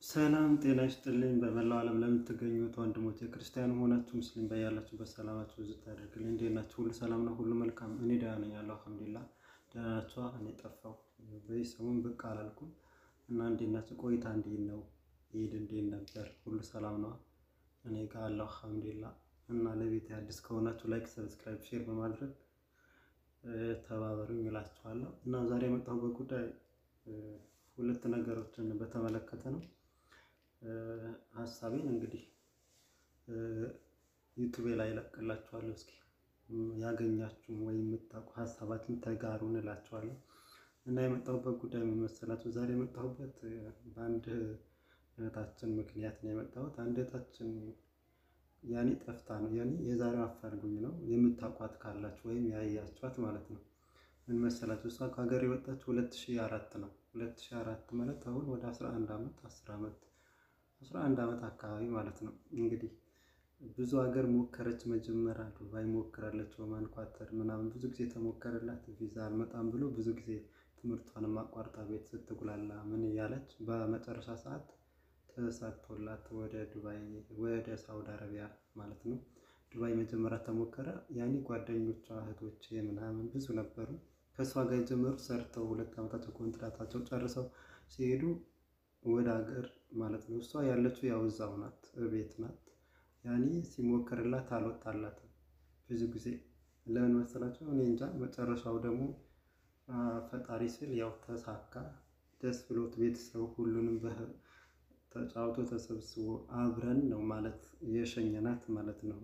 ሰላም ጤና ይስጥልኝ። በመላው ዓለም ለምትገኙት ወንድሞች የክርስቲያን ሆናችሁ ሙስሊም በያላችሁበት ሰላማችሁ ብዙ ታደርግልኝ። እንዴት ናችሁ? ሁሉ ሰላም ነው? ሁሉ መልካም? እኔ ደህና ነኝ ያለው አልሐምዱሊላህ። ደህና ናችሁ? እኔ ጠፋሁ በዚህ ሰሞን ብቅ አላልኩም እና እንዴት ናችሁ? ቆይታ እንዴት ነው? ኢድ እንዴት ነበር? ሁሉ ሰላም ነው? እኔ ጋር አለው አልሐምዱሊላህ። እና ለቤት አዲስ ከሆናችሁ ላይክ፣ ሰብስክራይብ፣ ሼር በማድረግ ተባበሩኝ እላችኋለሁ። እና ዛሬ የመጣሁበት ጉዳይ ሁለት ነገሮችን በተመለከተ ነው። ሀሳቤን እንግዲህ ዩቱቤ ላይ እለቅላችኋለሁ። እስኪ ያገኛችሁም ወይም የምታውቁ ሀሳባችን ተጋሩን እላችኋለሁ። እና የመጣሁበት ጉዳይ ምን መሰላችሁ? ዛሬ የመጣሁበት በአንድ እህታችን ምክንያት ነው የመጣሁት። አንድ እህታችን ያኔ ጠፍታ ነው ያኔ የዛሬው አፋልጉኝ ነው የምታውቋት ካላችሁ ወይም ያያችኋት ማለት ነው። ምን መሰላችሁ? እሷ ከሀገር የወጣችው ሁለት ሺህ አራት ነው። ሁለት ሺህ አራት ማለት አሁን ወደ አስራ አንድ ዓመት አስር ዓመት አስራ አንድ ዓመት አካባቢ ማለት ነው። እንግዲህ ብዙ ሀገር ሞከረች። መጀመሪያ ዱባይ ሞክራለች፣ ኦማን፣ ኳተር ምናምን ብዙ ጊዜ ተሞከረላት። ቪዛ አልመጣም ብሎ ብዙ ጊዜ ትምህርቷንም አቋርጣ ቤት ስትጉላላ ምን እያለች በመጨረሻ ሰዓት ተሳክቶላት ወደ ዱባይ ወደ ሳውዲ አረቢያ ማለት ነው። ዱባይ መጀመሪያ ተሞከረ። ያኔ ጓደኞቿ እህቶቼ ምናምን ብዙ ነበሩ ከእሷ ጋር የጀመሩ ሰርተው ሁለት ዓመታቸው ኮንትራታቸው ጨርሰው ሲሄዱ ወደ ሀገር ማለት ነው። እሷ ያለችው ያው እዛው ናት፣ ቤት ናት። ያኔ ሲሞከርላት አልወጣላትም ብዙ ጊዜ ለምን መሰላቸው? እኔ እንጃ። መጨረሻው ደግሞ ፈጣሪ ስል ያው ተሳካ። ደስ ብሎት ቤተሰብ ሁሉንም ተጫውቶ ተሰብስቦ አብረን ነው ማለት የሸኘናት ማለት ነው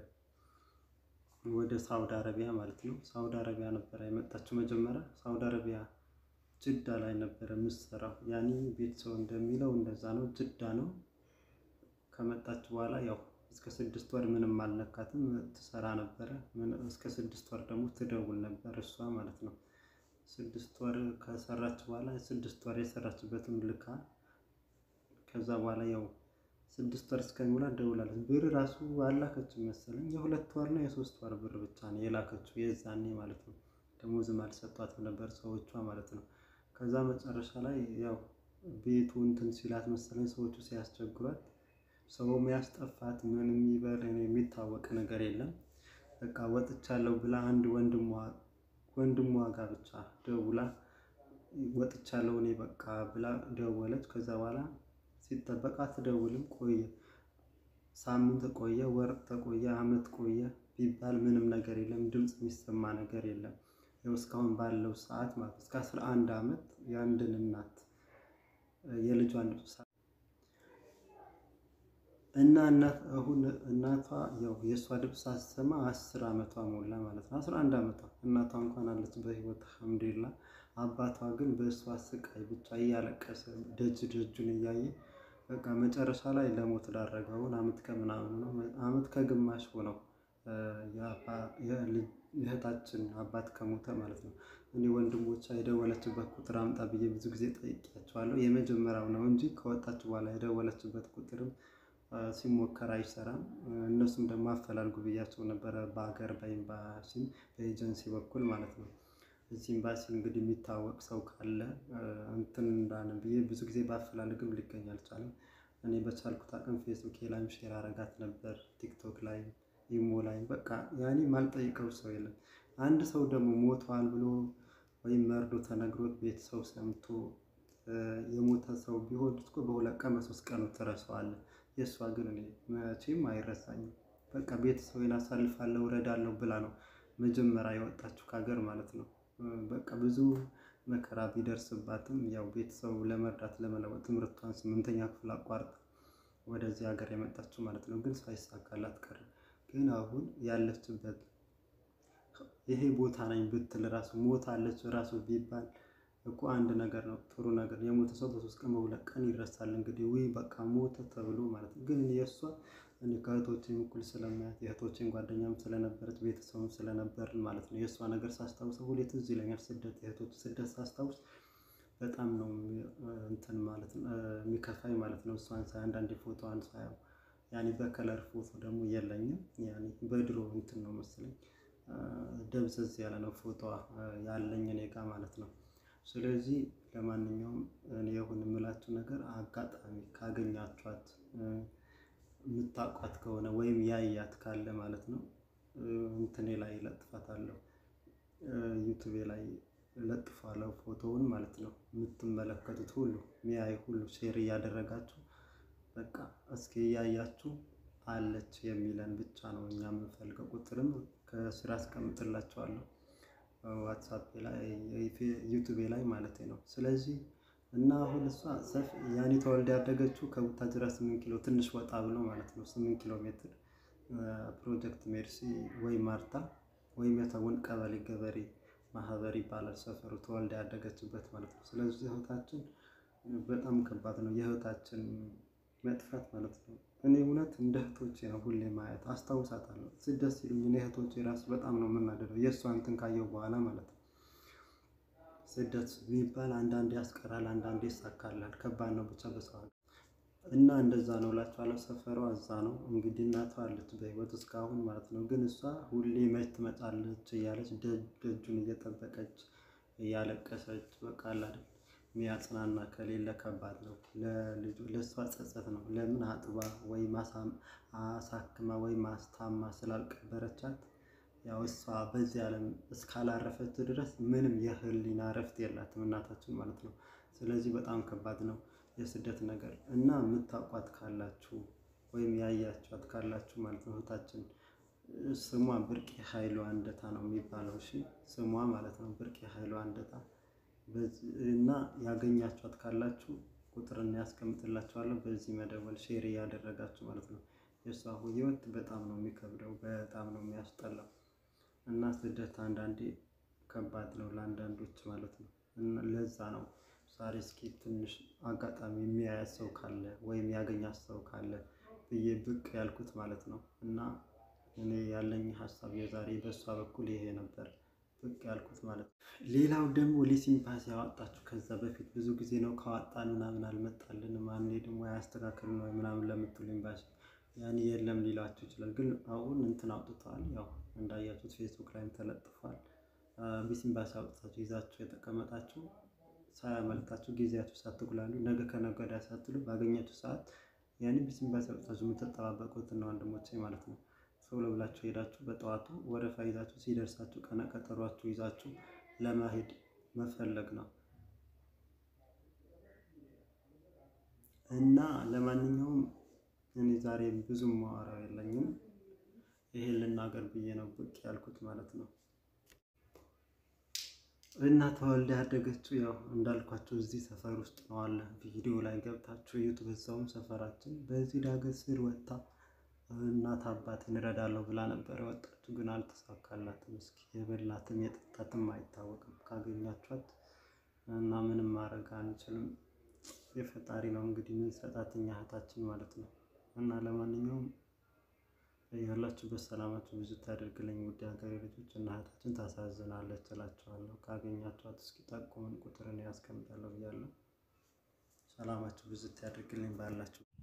ወደ ሳውዲ አረቢያ ማለት ነው። ሳውዲ አረቢያ ነበረ የመጣችው መጀመሪያ ሳውዲ አረቢያ ጅዳ ላይ ነበረ የምትሰራው። ያኔ ቤተሰብ እንደሚለው እንደዛ ነው፣ ጅዳ ነው። ከመጣች በኋላ ያው እስከ ስድስት ወር ምንም አልነካትም፣ ትሰራ ነበረ። እስከ ስድስት ወር ደግሞ ትደውል ነበር እሷ ማለት ነው። ስድስት ወር ከሰራች በኋላ ስድስት ወር የሰራችበትን ልካ ከዛ በኋላ ያው ስድስት ወር እስከሚሞላ ደውላለች። ብር ራሱ አላከችም መሰለኝ የሁለት ወር ነው የሶስት ወር ብር ብቻ ነው የላከችው የዛኔ ማለት ነው። ደሞዝም አልሰጧትም ነበር ሰዎቿ ማለት ነው። ከዛ መጨረሻ ላይ ያው ቤቱ እንትን ሲላት መሰለኝ ሰዎቹ ሲያስቸግሯት ሰው የሚያስጠፋት ምንም ይበል የሚታወቅ ነገር የለም። በቃ ወጥቻለሁ ብላ አንድ ወንድሟ ወንድሟ ጋር ብቻ ደውላ ወጥቻለሁ እኔ በቃ ብላ ደወለች። ከዛ በኋላ ሲጠበቅ አትደውልም። ቆየ፣ ሳምንት ቆየ፣ ወር ተቆየ፣ አመት ቆየ ቢባል ምንም ነገር የለም። ድምፅ የሚሰማ ነገር የለም። ያው እስካሁን ባለው ሰዓት ማለት እስከ አስራ አንድ አመት የአንድን እናት የልጇን ድምፅ እና እናት አሁን እናቷ ያው የእሷ ድምፅ ሳትሰማ አስር አመቷ ሞላ ማለት ነው። አስራ አንድ አመቷ እናቷ እንኳን አለች በህይወት አልሐምዱሊላህ። አባቷ ግን በእሷ ስቃይ ብቻ እያለቀሰ ደጅ ደጁን እያየ በቃ መጨረሻ ላይ ለሞት ዳረገ። አሁን አመት ከምናምን ነው አመት ከግማሽ ሆነው የእህታችን አባት ከሞተ ማለት ነው። እኔ ወንድሞቿ የደወለችበት ቁጥር አምጣ ብዬ ብዙ ጊዜ ጠይቄያቸዋለሁ። የመጀመሪያው ነው እንጂ ከወጣች በኋላ የደወለችበት ቁጥርም ሲሞከር አይሰራም። እነሱም ደግሞ አፈላልጉ ብያቸው ነበረ በሀገር በኤምባሲ በኤጀንሲ በኩል ማለት ነው። እዚህ ኤምባሲ እንግዲህ የሚታወቅ ሰው ካለ እንትን እንዳለ ብዬ ብዙ ጊዜ ባፈላልግም ሊገኝ አልቻለም። እኔ በቻልኩት አቅም ፌስቡክ ላይም ሼር አረጋት ነበር፣ ቲክቶክ ላይ ኢሞ ላይ በቃ ያኔ ማልጠይቀው ሰው የለም። አንድ ሰው ደግሞ ሞቷል ብሎ ወይም መርዶ ተነግሮት ቤተሰው ሰምቶ የሞተ ሰው ቢሆን እኮ በሁለት ቀን በሶስት ቀኑ ትረሳዋለህ። የእሷ ግን እኔ መቼም አይረሳኝም። በቃ ቤተሰቤን አሳልፋለሁ እረዳለሁ ብላ ነው መጀመሪያ የወጣችው ከሀገር ማለት ነው። በቃ ብዙ መከራ ቢደርስባትም ያው ቤተሰቡ ለመርዳት ለመለወጥ ትምህርቷን ስምንተኛ ክፍል አቋርጣ ወደዚህ ሀገር የመጣችው ማለት ነው። ግን ሳይሳካላት ቀረ። ግን አሁን ያለችበት ይሄ ቦታ ነኝ ብትል ራሱ ሞታለች ራሱ ቢባል እኮ አንድ ነገር ነው፣ ጥሩ ነገር። የሞተ ሰው በሶስት ቀን በሁለት ቀን ይረሳል። እንግዲህ ውይ በቃ ሞተ ተብሎ ማለት ነው። ግን የእሷ እኔ ከእህቶቼም እኩል ስለማያት የእህቶቼን ጓደኛም ስለነበረች ቤተሰብም ስለነበርን ማለት ነው። የእሷ ነገር ሳስታውሰው ሁሌ ትዝ ይለኛል። ስደት የእህቶች ስደት ሳስታውስ በጣም ነው እንትን ማለት ነው የሚከፋኝ ማለት ነው። እሷን ሳይ አንዳንዴ ፎቶዋን ሳየው ያኔ በከለር ፎቶ ደግሞ የለኝም። ያኔ በድሮ እንትን ነው መሰለኝ ደብዘዝ ያለ ነው ፎቶዋ ያለኝ እኔ ጋ ማለት ነው። ስለዚህ ለማንኛውም እኔ የሆነ የምላችሁ ነገር አጋጣሚ ካገኛችኋት የምታውቋት ከሆነ ወይም ያያት ካለ ማለት ነው እንትኔ ላይ ለጥፋታለሁ ዩቱቤ ላይ ለጥፋለሁ ፎቶውን ማለት ነው። የምትመለከቱት ሁሉ ሚያይ ሁሉ ሼር እያደረጋችሁ በቃ እስኪ እያያችሁ አለች የሚለን ብቻ ነው እኛ የምንፈልገው። ቁጥርም ከስራ አስቀምጥላችኋለሁ ዋትሳፕ ላይ ዩቱቤ ላይ ማለት ነው። ስለዚህ እና አሁን እሷ ሰፊ ያኔ ተወልዳ ያደገችው ከቡታጅራ ስምንት ኪሎ ትንሽ ወጣ ብሎ ማለት ነው ስምንት ኪሎ ሜትር ፕሮጀክት ሜርሲ ወይ ማርታ ወይም የተውን ቀበሌ ገበሬ ማህበር ይባላል ሰፈሩ ተወልዳ ያደገችበት ማለት ነው። ስለዚህ ህይወታችን በጣም ከባድ ነው፣ የህይወታችን መጥፋት ማለት ነው። እኔ እውነት እንደ እህቶቼ ነው ሁሌ ማየት አስታውሳታለሁ። ስደት ሲሉኝ እኔ እህቶቼ ራሱ በጣም ነው የምናደደው የእሷ እንትን ካየው በኋላ ማለት ነው። ስደት የሚባል አንዳንዴ ያስቀራል፣ አንዳንዴ ይሳካላል። ከባድ ነው ብቻ በሰው እና እንደዛ ነው እላችኋለሁ። ሰፈሯ እዛ ነው እንግዲህ እናቷ አለች በህይወት እስካሁን ማለት ነው። ግን እሷ ሁሌ መች ትመጣለች እያለች ደጁን እየጠበቀች እያለቀሰች በቃ አይደል የሚያጽናና ከሌለ ከባድ ነው። ለልጁ ለእሷ ጸጸት ነው። ለምን አጥባ ወይ አሳክማ ወይ ማስታማ ስላልቀበረቻት ያው እሷ በዚህ ዓለም እስካላረፈች ድረስ ምንም የህሊና እረፍት የላትም እናታችን ማለት ነው። ስለዚህ በጣም ከባድ ነው የስደት ነገር እና የምታውቋት ካላችሁ ወይም ያያችኋት ካላችሁ ማለት ነው እህታችን ስሟ ብርቄ ኃይሉ አንደታ ነው የሚባለው። እሺ ስሟ ማለት ነው ብርቄ ኃይሉ አንደታ እና ያገኛችኋት ካላችሁ ቁጥርን ያስቀምጥላችኋለሁ። በዚህ መደወል ሼር እያደረጋችሁ ማለት ነው። የእሷ ህይወት በጣም ነው የሚከብደው፣ በጣም ነው የሚያስጠላው እና ስደት አንዳንዴ ከባድ ነው ለአንዳንዶች ማለት ነው። ለዛ ነው ዛሬ እስኪ ትንሽ አጋጣሚ የሚያያት ሰው ካለ ወይም ያገኛት ሰው ካለ ብዬ ብቅ ያልኩት ማለት ነው። እና እኔ ያለኝ ሀሳብ የዛሬ በእሷ በኩል ይሄ ነበር ብቅ ያልኩት ማለት ነው። ሌላው ደግሞ ሊሲምፓሲ ያወጣችሁ ከዛ በፊት ብዙ ጊዜ ነው ካወጣን ምናምን አልመጣልንም፣ አንዴ ደግሞ ያስተካክል ነው ምናምን ለምትሉ ኤምባሲ ያኔ የለም ሊላችሁ ይችላል። ግን አሁን እንትን አውጥተዋል። ያው እንዳያችሁት ፌስቡክ ላይም ተለጥፏል። ቢሲምባሲ አውጥታችሁ ይዛችሁ የተቀመጣችሁ ሳያመልጣችሁ ጊዜያችሁ ሳትጉላሉ ነገ ከነገ ወዲያ ሳትሉ ባገኛችሁ ሰዓት ያኔ ቢሲምባሲ አውጥታችሁ የምትጠባበቁት እና ወንድሞቼ ማለት ነው ቶሎ ብላችሁ ሄዳችሁ በጠዋቱ ወረፋ ይዛችሁ ሲደርሳችሁ ቀነ ቀጠሯችሁ ይዛችሁ ለመሄድ መፈለግ ነው እና ለማንኛውም እኔ ዛሬ ብዙም ማወራው የለኝም። ይሄን ልናገር ብዬ ነው ብቅ ያልኩት ማለት ነው። እና ተወልዳ ያደገችው ያው እንዳልኳቸው እዚህ ሰፈር ውስጥ ነው አለ ቪዲዮ ላይ ገብታችሁ ዩቱብ በዛውም ሰፈራችን በዚህ ዳገት ስር ወጥታ እናት አባት እንረዳለሁ ብላ ነበር የወጣችሁ፣ ግን አልተሳካላትም። እስኪ የበላትም የጠጣትም አይታወቅም። ካገኛችኋት እና ምንም ማድረግ አንችልም። የፈጣሪ ነው እንግዲህ ምን ሰጣት እኛ እህታችን ማለት ነው። እና ለማንኛውም ያላችሁበት ሰላማችሁ ብዙ ታደርግልኝ ውድ ሀገሬ ልጆች እና እህታችን ታሳዝናለች እላችኋለሁ። ካገኛችኋት እስኪ ጠቁምን፣ ቁጥርን ያስቀምጣለሁ ብያለሁ። ሰላማችሁ ብዙ ታደርግልኝ ባላችሁ